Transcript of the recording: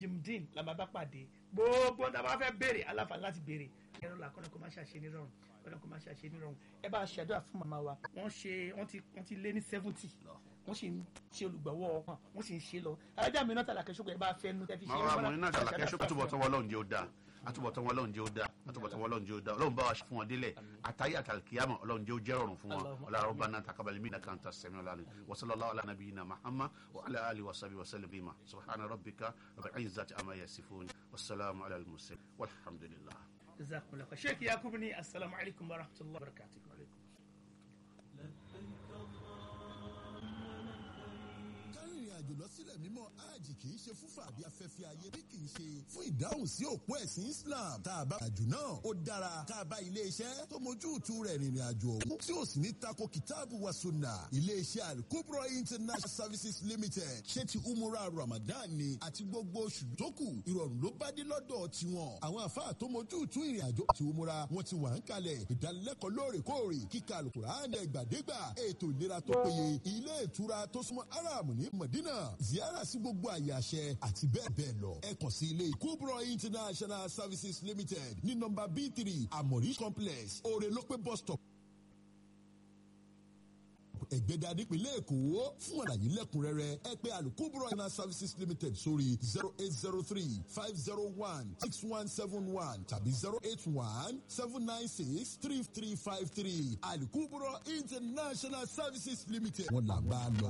jimdin la máa bá pàdé gbogbo tá a bá fẹ́ béèrè aláǹfààní láti béèrè ẹ̀rọ là kọ́nà kó má ṣàṣe nírọ̀rùn kọ́nà kó má ṣàṣe nírọ̀rùn ẹ bá a ṣàdúrà fún màmá wa wọ́n ṣe wọ́n ti wọ́n ti lé ní seventy wọ́n sì ń ṣe olùgbọ̀wọ́ wọn wọ́n sì ń ṣe lọ alájà mi náà tàlàkẹ́ ṣùgbọ́n ẹ bá fẹ́ nu tẹ́fí ṣe màá wà mọ̀ nínú àtàlàkẹ́ ṣọ́kà túbọ̀ tán wọ́n lọ́run jẹ́ ó dáa àtúbọ̀tán wọn lọ́run jẹ́ ó dáa àtúbọ̀tán wọn lọ́run jẹ́ ó dáa ọlọ́run bá wa fún wọn délẹ̀ àtàyè àtàlùkìyàmọ̀ ọlọ́run jẹ́ ó jẹ́ rọrùn fún wọn ọlọ́run bá náà takabali mí nàkàn tà sẹ́mi ọlọ́run wasalaamu ala nabiyina muhammad wa ala ali wa sabi wa sallam bima subhana rabbika rabbil izzati amma yasifun wasalaamu ala al-mursalin walhamdulillah. jazakumullah khair sheikh yakubu ni asalaamu alaykum wa rahmatulahi wa barakatuh. kárìnrìn àjò lọ sílẹ̀ mímọ́ hajj kì í ṣe fún fàbí afẹ́fẹ́ ayé bí kì í ṣe fún ìdáhùn sí òpó ẹ̀sìn islam tá a bá àjò náà ó dára tá a bá ilé iṣẹ́ tó mójú tu rẹ̀ rìnrìn àjò ọ̀hún tí ó sì ní tako kìtáàbù wa sunna ilé iṣẹ́ alukobro international services limited ṣé ti umura ramadan ni àti gbogbo oṣù tó kù ìrọ̀rùn ló bá dé lọ́dọ̀ tiwọn àwọn àfáà tó mójú tu ìrìn àjò àti umura wọn ti wà ń kalẹ̀ ìdánilẹ́kọ̀ọ́ lóòrèkóòrè kíkà alukur'an ẹgbàdégbà ètò ìlera tó péye ilé ìtura tó súnmọ́ aram ní madina ziyara sí gbogbo àyè àṣẹ àti bẹ́ẹ̀ bẹ́ẹ̀ lọ. ẹ kàn sí ilé kubro international services limited ní nọmba b three amori complex orelope bus stop ẹgbẹ́dá nípínlẹ̀ èkó fún àlàyé lẹ́kùnrẹ́rẹ́ ẹ pé alukubro international services limited sórí zero eight zero three five zero one six one seven one tàbí zero eight one seven nine six three three five three alukubro international services limited. wọ́n là bá a lọ.